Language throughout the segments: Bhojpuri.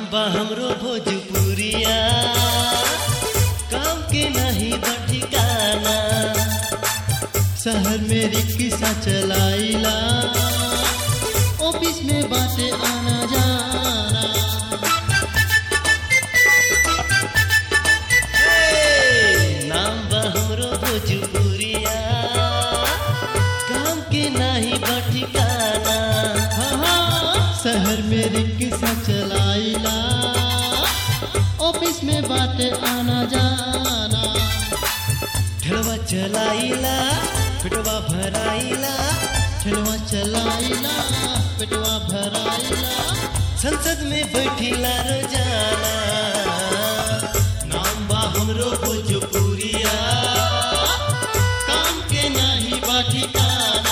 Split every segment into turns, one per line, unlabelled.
बा हमरो भोजपुरिया काम के नहीं बा ठिकाना
शहर में रिक्शा चलाइला ऑफिस में बाटे आना जाना
हे, नाम बा हमरो भोजपुरिया काम के नहीं बा ठिकाना
हाँ, हाँ, शहर में रिक्शा चलाइला ऑफिस में बाटे आना जाना
ठेलवा चलाइला पेटवा भराइला
ठेलवा चलाइला पेटवा भराइला
संसद में बैठिला रोजाना नाम बा हमरो भोजपुरिया
काम के नाही बा ठिकाना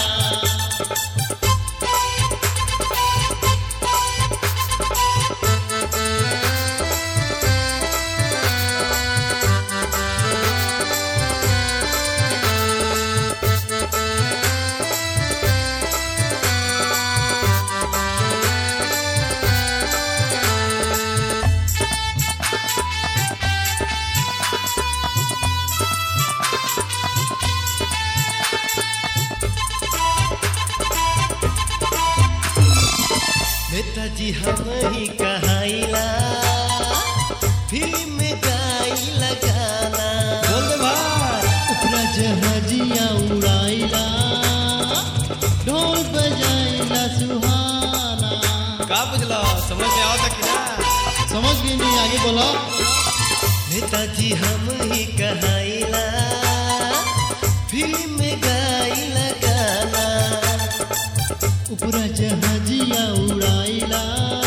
नेताजी हम ही कहाइला फिल्म में गाइला गाना
बोल दे भाई
उपरा जहाजिया उड़ाइला ढोल बजाइला सुहाना
का बुझलो समझ में आवता कि ना
समझ गई नहीं आगे बोलो
नेताजी हम ही कहाइला फिल्म में गाइला गाना
उपरा जहाजिया उड़ाइला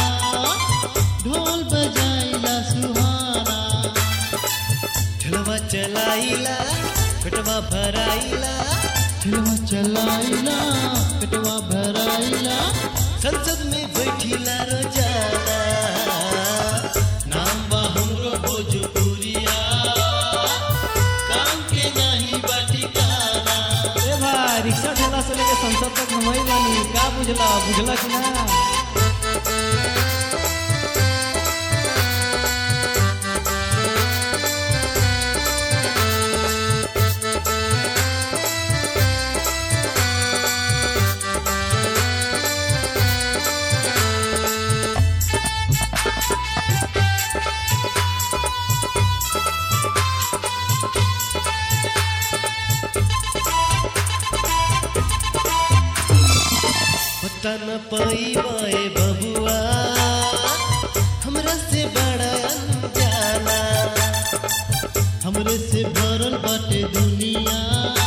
ढोल बजाइला सुहाना
ठेलवा चलाइला पेटवा भराइला
ठेलवा चलाइला पेटवा भराइला
संसद में बैठिला रोजाना नाम बा हमरो भोजपुरिया काम के नहीं बा ठिकाना
ए भाई रिक्शा ठेला से लेके संसद तक हम ही बानी का बुझला बुझला कि ना
पता न पैबे बबुआ हमरा से बड़ा अनजाना
हमरे से भरल बाटे दुनिया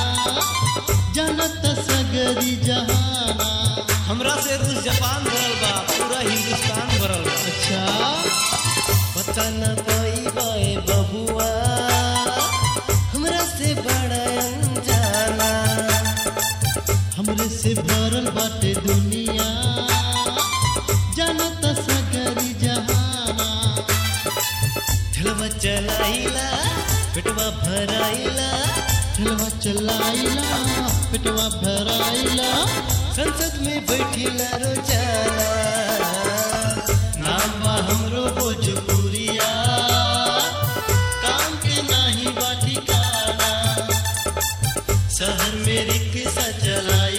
जानत सगरी जहाना
हमरा से रूस जापान भरल बा पूरा हिंदुस्तान भरल बा
अच्छा
पता न पैबे बबुआ हमरा से बड़ा अनजाना
हमरे से भरल बाटे दुनिया जानत सगरी जहाना
ठेलवा चलाइला पेटवा भराइला
ठेलवा चलाइला पेटवा भराइला
संसद में बैठिला रोजाना नाम बा हमरो भोजपुरिया
काम के नाही बा ठिकाना
शहर में रिक्शा चलाई